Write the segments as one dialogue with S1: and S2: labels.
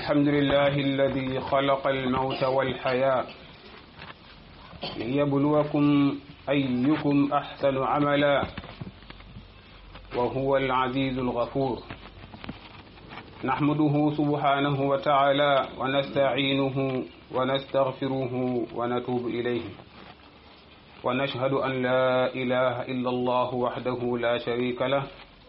S1: الحمد لله الذي خلق الموت والحياة ليبلوكم أيكم أحسن عملا وهو العزيز الغفور نحمده سبحانه وتعالى ونستعينه ونستغفره ونتوب إليه ونشهد أن لا إله إلا الله وحده لا شريك له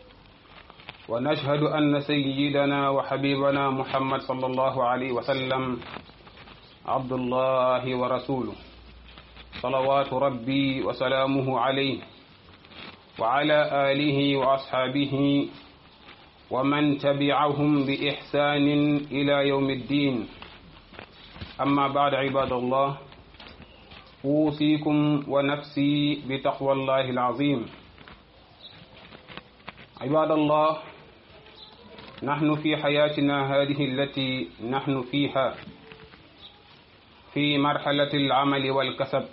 S1: ونشهد أن سيدنا وحبيبنا محمد صلى الله عليه وسلم عبد الله ورسوله صلوات ربي وسلامه عليه وعلى آله وأصحابه ومن تبعهم بإحسان إلى يوم الدين أما بعد عباد الله أوصيكم ونفسي بتقوى الله العظيم عباد الله نحن في حياتنا هذه التي نحن فيها في مرحلة العمل والكسب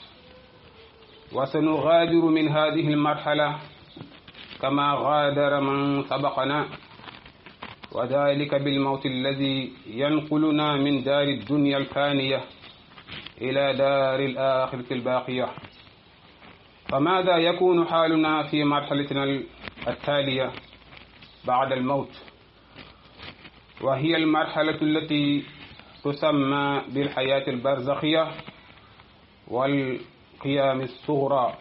S1: وسنغادر من هذه المرحلة كما غادر من سبقنا وذلك بالموت الذي ينقلنا من دار الدنيا الفانية إلى دار الآخرة الباقية فماذا يكون حالنا في مرحلتنا التالية بعد الموت وهي المرحلة التي تسمى بالحياة البرزخية والقيام الصغرى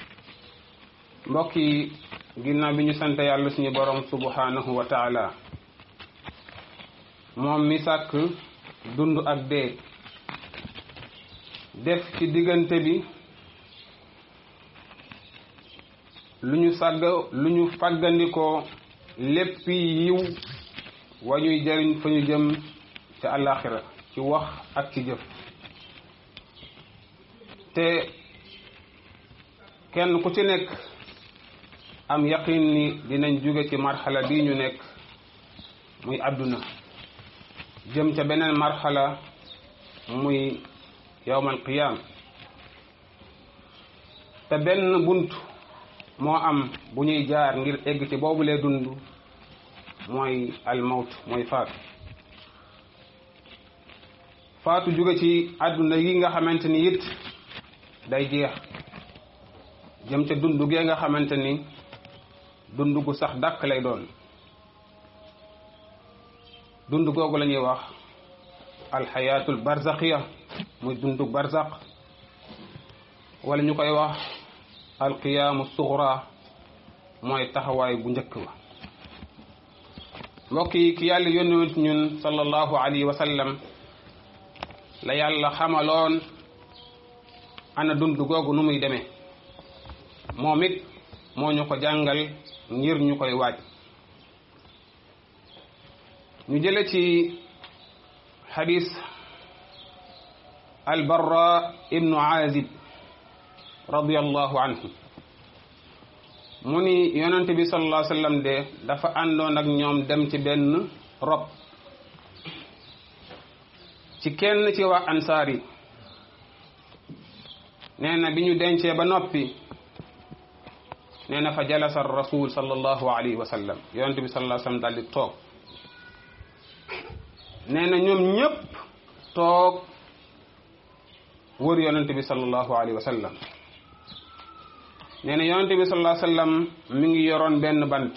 S1: mbokki ginnaaw bi ñu sant yàlla suñu borom subhanahu wa taala moom mi sàkk dund ak dee def ci diggante bi lu ñu sàgg lu ñu fàggandikoo lépp yiw wa ñuy jëriñ fa ñu jëm ca àllaaxira ci wax ak ci jëf te kenn ku ci nekk am yaqin ni dinañ jóge ci marxala bii ñu nekk muy àdduna jëm ca beneen marxala muy yawmal qiyaam te benn bunt moo am bu ñuy jaar ngir egg ci boobu lee dund mooy almawt mooy faatu faatu jóge ci àdduna yi nga xamante ni it day jeex jëm ca dund gee nga xamante ni dund gu sax dàkk lay doon dund googu la ñuy wax alxayaatul barzaxiya muy dundu barzaq wala ñu koy wax alqiyaamu suxra mooy taxawaay bu njëkk ba mbokk yi ki yàlla yónni ñun sallallahu alayhi wa sallam la yàlla xamaloon ana dund googu nu muy demee moom it moo ñu ko jàngal ngir ñu koy waaj ñu jële ci xadis albarra ibnu azib radiallahu anhu mu ni yonente bi sallallahu alayhi wasallam de dafa àndoon ak ñoom dem ci benn rob ci kenn ci waa ansaar yi nee na bi ñu dencee ba noppi nee na fa jalasa rasul sallallahu alayhi wa sallam yonente bi sallallahu alayhi wasallam daal di toog nee na ñoom ñëpp toog wër yonente bi sallallahu alayhi wa sallam nee na yonente bi sallallahu alayhi wa sallam mi ngi yoroon benn bant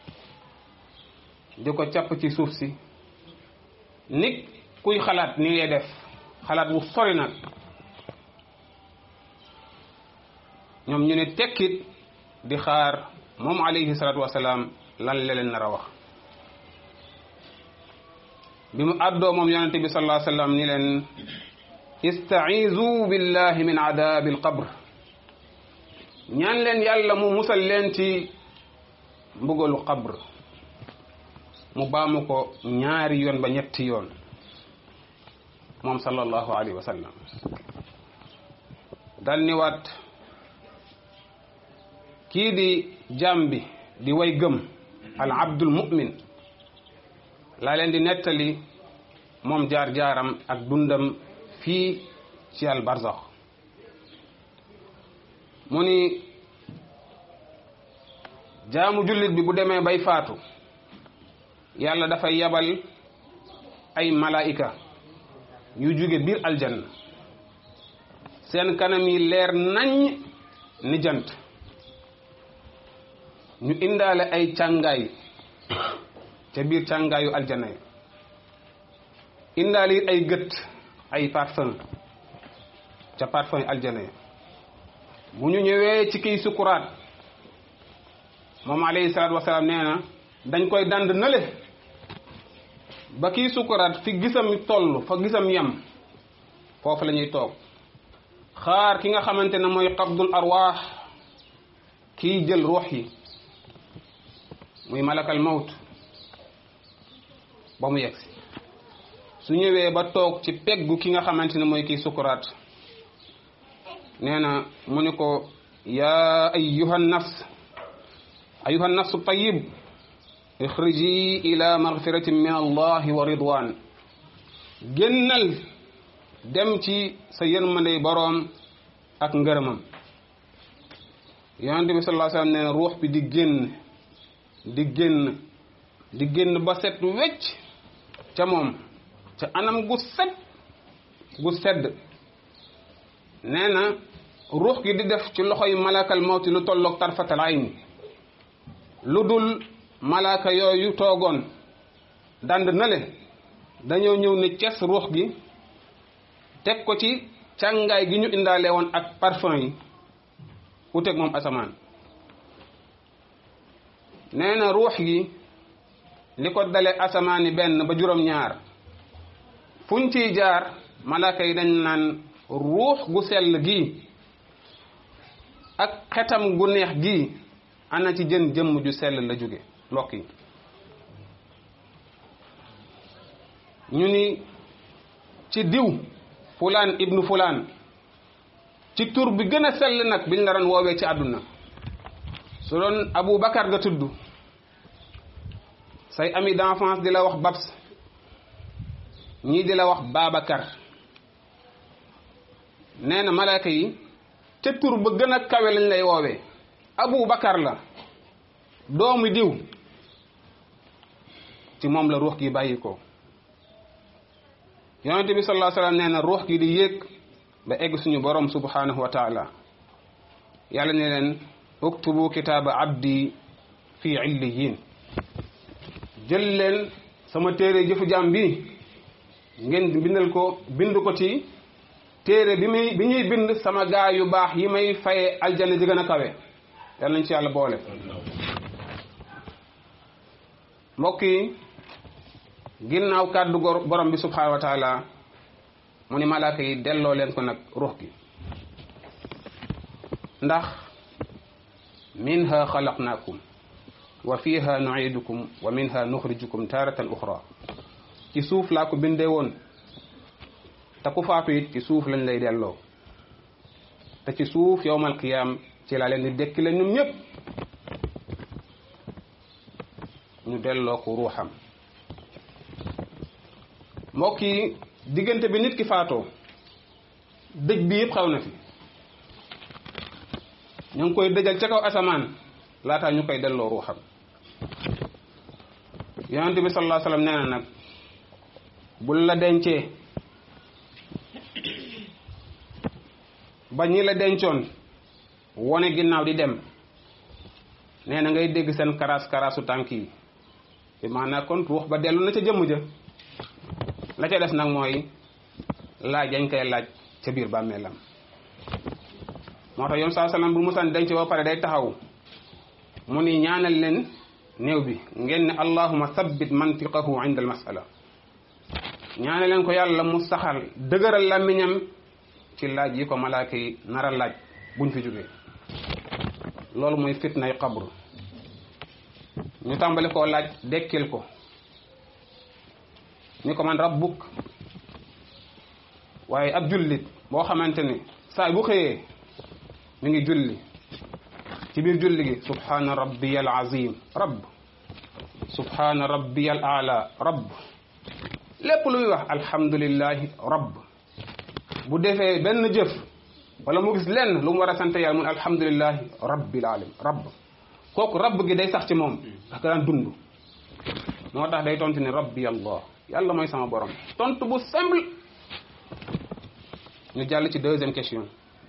S1: di ko capp ci suuf si nit kuy xalaat ni ngay def xalaat bu sori nag ñoom ñu ne tekkit di xaar moom alayhi salatu wasalaam lan la leen nar a wax bi mu àddoo moom yonente bi sallallahu alayhi wasallam ni leen istaizu billahi min adabi alqabr ñaan leen yàlla mu musal leen ci mbugalu qabr mu baamu ko ñaari yoon ba ñetti yoon moom sallallahu alayhi wa sallam dal ni waat kii di jaam bi di way gëm al abdul mu'min laa leen di nettali moom jaar-jaaram ak dundam fii ci al barzax mu ni jaamu jullit bi bu demee bay faatu yàlla dafay yabal ay malaayika yu jóge biir aljanna seen kanam yi leer nañ ni jant ñu indaale ay càngaay ca biir càngaayu aljanna yi indaale it ay gët ay parfum ca parfum yi aljanna yi bu ñu ñëwee ci kiy sukuraat moom alayhi salaatu wasalaam nee na dañ koy dand nële ba kiy sukuraat fi gisam toll fa gisam yem foofu la ñuy toog xaar ki nga xamante ne mooy qabdul arwaax kiy jël ruux yi muy malakal mawt ba mu yegsi su ñëwee ba toog ci peggu ki nga xamante ne mooy kiy sukuraat nee na mu ni ko yaa ayyuha nafs ayyuha nafsu tayyib ixriji ila magfiratin min allahi wa ridwan génnal dem ci sa yërmandey boroom ak ngërëmam yonente bi sallallahu alayhi wasallam nee na ruux bi di génn di génn di génn ba set wecc ca moom ca anam gu set gu sedd nee na ruux gi di def ci loxoy malakal mawti lu tolloog tarfatal ayn lu dul malaaka yooyu toogoon dand na le dañoo ñëw ne ces ruux gi teg ko ci càngaay gi ñu indaale woon ak parfum yi uteeg moom asamaan nee na ruux gi li ko dale asamaani benn ba juróom-ñaar fuñ ciy jaar malaaka yi dañ naan ruux gu sell gi ak xetam gu neex gi ana ci jën jëmm ju sell la jóge mbokk yi ñu ni ci diw fulaan ibnu fulaan ci tur bi gën a sell nag biñ la doon woowee ci àdduna su doon Abu Bakar nga tudd say ami d'enfance di la wax Babs ñii di la wax Babacar nee na malaaka yi ca tur ba gën a kawe lañ lay woowee Abu Bakar la doomu diw ci moom la ruux gi bàyyi ko yonente bi sallallahu alayhi wasallam nee na ruux gi di yéeg ba egg suñu borom subhanahu wa taala yàlla ne leen uktubu kitaaba abdi fi illiyin jël leen sama téere jëfu jaam bi ngeen bindal ko bind ko ci téere bi muy bi ñuy bind sama gaa yu baax yi may faye aljana ji gën a kawe yàlla nañ ci yàlla boole mbokk yi ginnaaw kàddu borom bi subhanahu wa taala mu ni malaaka yi delloo leen ko nag ruux gi ndax minha xalaqnaakum wa fiha nuidukum wa minha nuxrijukum taratan uxra ci suuf laa ko bindee woon te ku faatu it ci suuf lañ lay delloo te ci suuf yowmal qiyaam ci laa leen di dekki la ñun ñëpp ñu delloo ko ruuxam mbokk yi diggante bi nit ki faatoo dëj bi yëpp xaw na fi ñu ngi koy dëjal ca kaw asamaan laataa ñu koy delloo ruuxam yonente bi sallallahu alayhi wasallam nee na nag bul la dencee ba ñi la dencoon wone ginnaaw di dem nee na ngay dégg seen karaas karaasu tànk yi bi maanaam kon ruux ba dellu na ca jëmm ja la ca des nag mooy laaj dañ koy laaj ca biir bàmmeelam moo tax yoon saa salaam bu musan denc ba pare day taxaw mu ni ñaanal leen néew bi ngeen ne allahuma sabbit mantiqahu inda al masala ñaanal leen ko yàlla mu saxal dëgëral làmmiñam ci laaj yi ko malaaka yi nar a laaj buñ fi jógee loolu mooy fitnay qabru ñu tàmbali koo laaj dekkil ko ñu ko man rabbuk waaye ab jullit boo xamante ni saa bu xëyee mi ngi julli ci biir julli gi subhana rabbiya al azim rabb subhana rabbiya al ala rabb lépp luy wax alhamdulillahi rabb bu defee benn jëf wala mu gis lenn lu mu war a sant yàlla mun alhamdulillahi rabbil alamin rabb kooku rabb gi day sax ci moom ndax ka daan dund moo tax day tontu ne rabbi allah yàlla mooy sama borom tontu bu simple ñu jàll ci deuxième question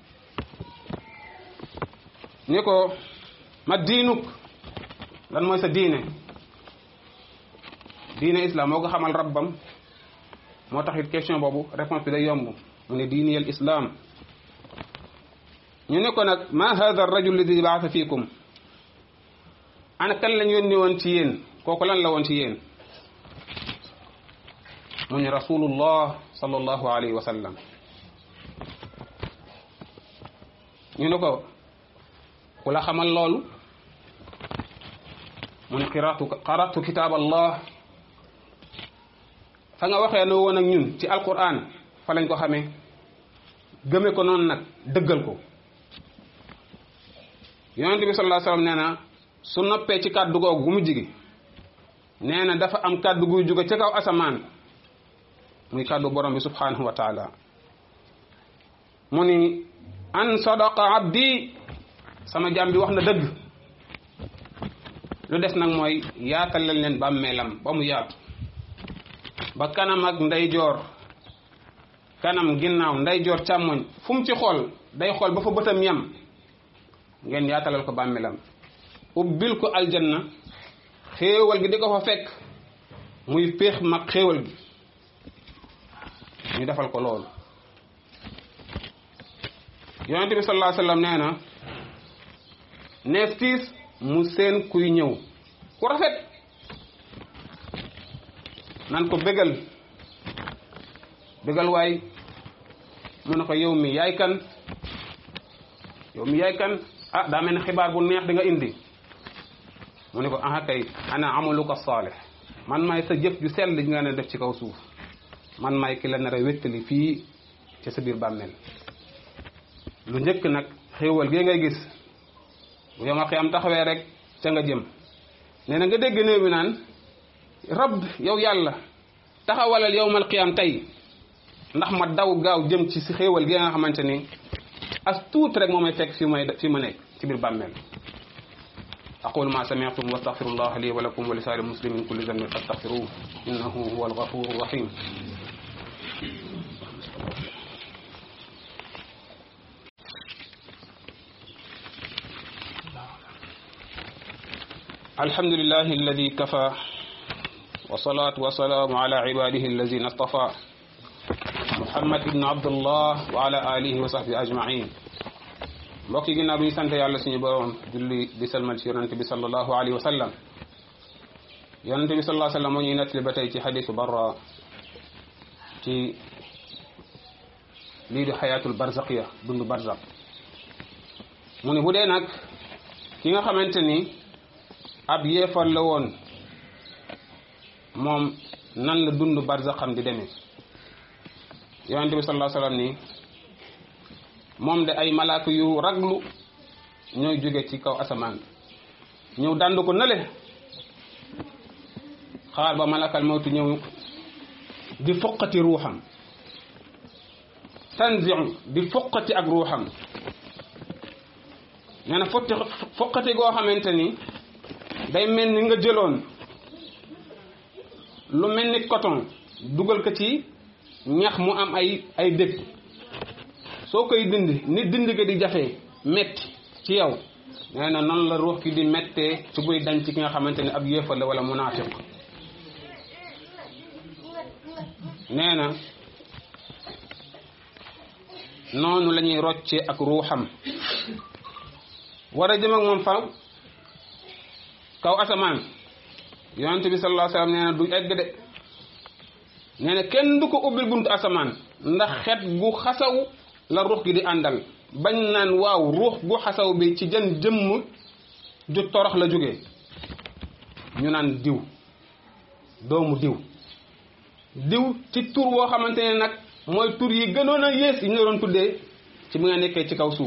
S1: ni ko ma diinuk lan mooy sa diine diine islam moo ko xamal rabbam moo tax it question boobu réponse bi day yomb mu ne diini al islam ñu ne ko nag ma hada arrajul ladi baasa fiikum ana kan lañ yónni woon ci yéen kooku lan la woon ci yéen mu ne rasulullah sallallahu alayhi wa sallam ñu ne ko ku la xamal loolu mu ne qiraatu qaratu kitaab allah fa nga waxee no woon ak ñun ci alquran fa lañ ko xamee gëme ko noonu nag dëggal ko yonent bi sallallahu alayhi wasallam nee na su noppee ci kàddu googu gu mu jigi nee na dafa am kàddu guy jóge ca kaw asamaan muy kàddu borom bi subhanahu wa taala mu ni an sadaqa abdi sama jaam bi wax na dëgg lu des nag mooy yaatal leen leen bàmmeelam ba mu yaatu ba kanam ak ndeyjoor kanam ginnaaw ndeyjoor càmmoñ fu mu ci xool day xool ba fa bëtam yam ngeen yaatalal ko bàmmeelam ubbil ko aljanna xéewal gi di ko fa fekk muy péex mag xéewal gi ñu defal ko loolu yonent bi sallallahu alayhi wasallam nee na neef tiis mu seen kuy ñëw ku rafet nan ko bégal bégal waay mu ne ko yow mi yaay kan yow mi yaay kan ah daa mel ne xibaar bu neex di nga indi mu ne ko aha kay ana amaluka saalih man maay sa jëf ju sell ji nga ne def ci kaw suuf man maay ki la nar a wéttali fii ci sa biir bàmmeel lu njëkk nag xéewal gee ngay gis bu yow ma xiyam taxawee rek ca nga jëm nee na nga dégg néew bi naan rab yow yàlla taxawalal yowmal qiyam tey ndax ma daw gaaw jëm ci si xéewal gi nga xamante ni as tuut rek moo may fekk fi may fi ma nekk ci biir bàmmeel aqulu ma sami'tum wa astaghfirullah li wa lakum wa li saa'iril muslimin min kulli dhanbin fastaghfiruhu innahu huwal ghafurur rahim الحمد لله الذي كفى والصلاة والسلام على عباده الذين اصطفى محمد بن عبد الله وعلى آله وصحبه أجمعين mbokk yi ginnaaw bi ñu sant yàlla suñu borom julli di salmal ci yonante bi sallallahu alayhi wa sallam yonante bi sallallahu alayhi wa sallam moo ñuy nettali ba tey ci xadisu barra ci lii di xayaatul barzaqiya dundu barzaq mu ne bu dee nag ki nga xamante ni ab yéefar la woon moom nan la dund barzaqam di demee yonente bi sallallahu alayhi wasallam ni moom de ay malaaka yu raglu ñooy jóge ci kaw asamaan ñëw dànd ko nale xaar ba malakal mawtu ñëw di foqati ruuxam tanziu di foqati ak ruuxam nee na fotti foqati goo xamante ni day mel ni nga jëloon lu mel ni coton dugal ko ci ñax mu am ay ay dëkk soo koy dindi ni dindi ko di jafe metti ci yow nee na noonu la ruux ki di mettee ci buy dañ ci ki nga xamante ni ab yéefar la wala munaafiq nee na noonu la ñuy roccee ak ruuxam war a jëm ak moom fa kaw asamaan yonente bi sallallahu alayhi wasallam nee na du egg de nee na kenn du ko ubbil buntu asamaan ndax xet gu xasaw la ruux gi di àndal bañ naan waaw ruux gu xasaw bi ci jën jëmm ju torox la jógee ñu naan diw doomu diw diw ci tur woo xamante ne nag mooy tur yi gënoon a yées yi ñu la doon tuddee ci bi nga nekkee ci kaw suuf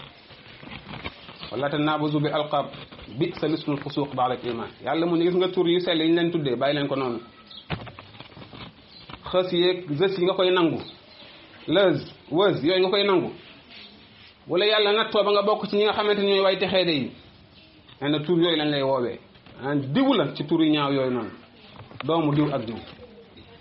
S1: wala tanaabazu bil alqab bi sa lismul fusuq ba'da al iman yàlla mu ne gis nga tur yu sell yi ñu leen tuddee bàyyi leen ko noonu xës yeeg gës yi nga koy nangu lëz wëz yooyu nga koy nangu wala yàlla nattoo ba nga bokk ci ñi nga xamante ni ñooy way texee de yi nee na tur yooyu lañ lay woowee ah diw la ci tur yu ñaaw yooyu noonu doomu diw ak diw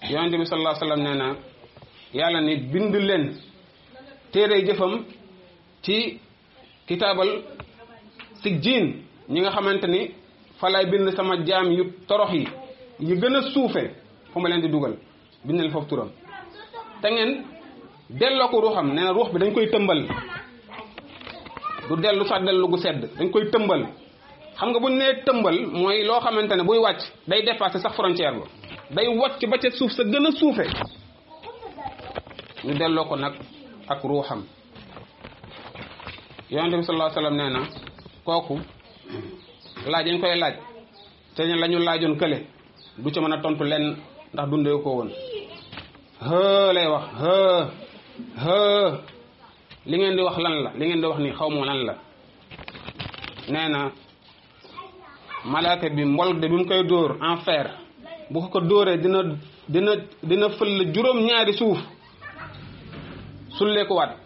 S1: yonente bi sallallahu alayhi wasallam nee na yàlla ni bind leen téere jëfam ci kitaabal sijjiin ñi nga xamante ni fa lay bind sama jaam yu torox yi yu gën a suufe fu ma leen di dugal bind leen foofu turam te ngeen delloo ko ruuxam nee na ruux bi dañ koy tëmbal du dellu sax dellu gu sedd dañ koy tëmbal xam nga bu ñu nee tëmbal mooy loo xamante ne buy wàcc day dépasser sax frontière ba day wàcc ba ca suuf sa gën a suufe ñu delloo ko nag ak ruuxam yonente bi sallallahu alayhi wasallam nee na kooku laaj dañ koy laaj te ne la ñu laajoon kële du ca mën a tontu lenn ndax dundee ko woon hë lay wax hë hë li ngeen di wax lan la li ngeen di wax ni xaw ma lan la nee na malaaka bi mbol de bi mu koy dóor en fer bu ko ko dóoree dina dina dina fël juróom ñaari suuf sullee ko waat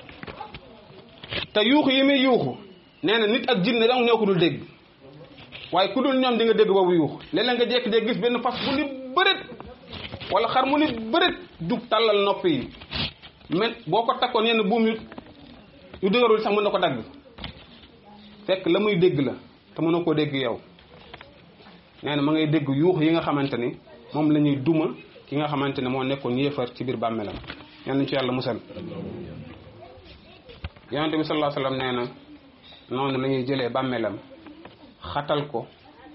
S1: te yuuxu yi muy yuuxu nee na nit ak jinne dong ñoo ko dul dégg waaye ku dul ñoom di nga dégg boobu yuuxu léeg-léeg nga jékki-jékki gis benn fas bu ni bëreet wala xar mu ni bëreet jug tàllal nopp yi mais boo ko takkoon yenn buum yu yu dëgërul sax mën na ko dagg fekk la muy dégg la te mënoo koo dégg yow nee na ma ngay dégg yuux yi nga xamante ni moom la ñuy duma ki nga xamante ne moo nekkoon yéefar ci biir bàmmeelam ñaan nañ ci yàlla musal yonente bi sallallahu alayhi wasallam nee na noonu la ñuy jëlee bàmmeelam xatal ko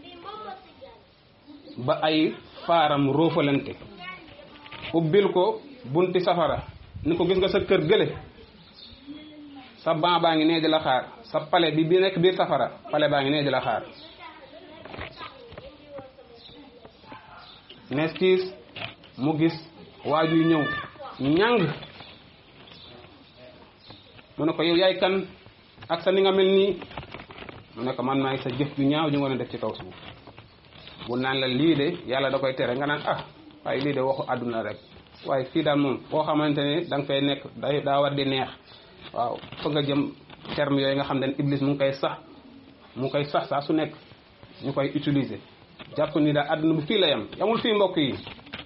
S1: ba ay faaram roofalante ubbil ko bunti safara ni ko gis nga sa kër gële sa ban baa ngi nee di la xaar sa pale bi bi nekk biir safara pale baa ngi nee di la xaar nees kiis mu gis waajuy ñëw ñàng mu ne ko yow yaay kan ak sa ni nga mel nii mu ne ko man maay sa jëf ju ñaaw ju nga def ci kaw suuf bu naan la lii de yàlla da koy tere nga naan ah waaye lii de waxu àdduna rek waaye fii daal moom boo xamante ne da nga fay nekk day daa war di neex waaw fa nga jëm terme yooyu nga xam ne iblis mu ngi koy sax mu ngi koy sax saa su nekk ñu koy utiliser jàpp ni daal àdduna bu fii la yam yamul fii mbokk yi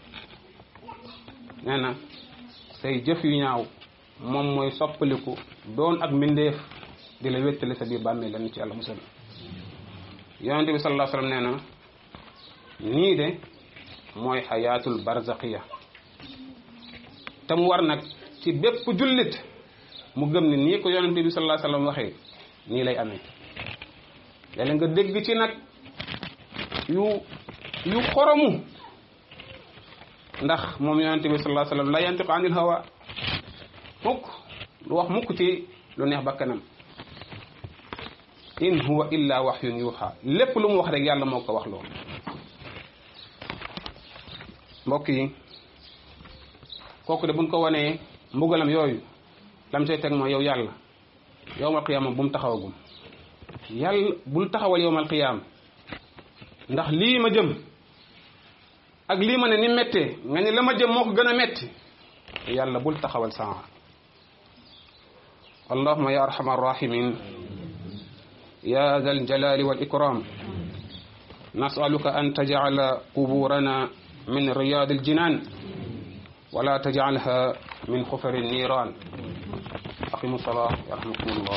S1: nee na say jëf yu ñaaw moom mooy soppaliku doon ak mbindeef di la wéttale sa biir bàmmee lan ci yàlla musal yonente bi sallallahu alayhi wasallam nee na nii de mooy xayaatul barzaqiya te mu war nag ci bépp jullit mu gëm ni nii ko yonente bi sallallahu alayhi wasallam waxee nii lay amee léeg nga dégg ci nag yu yu xoromu ndax moom yonente bi sallallahu alayhi wasallam la yantiqu anil hawa mukk lu wax mukk ci lu neex bakkanam in huwa illa waxyun yuuxa lépp lu mu wax rek yàlla moo ko wax loolu mbokk yi kooku de buñ ko wanee mbugalam yooyu lam say teg mooy yow yàlla yowmal qiyaama bu mu taxawagum yàlla bul taxawal yowmal qiyaama ndax lii ma jëm ak lii ma ne ni méttee nga ni la ma jëm moo ko gën a metti yàlla bul taxawal saa allahuma ya arhamar rahimin يا ذا الجلال والإكرام نسألك أن تجعل قبورنا من رياض الجنان ولا تجعلها من خفر النيران أقيموا الصلاة يرحمكم الله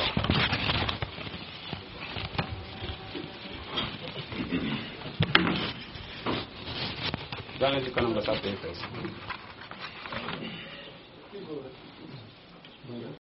S1: دعنا ذكرنا بساطة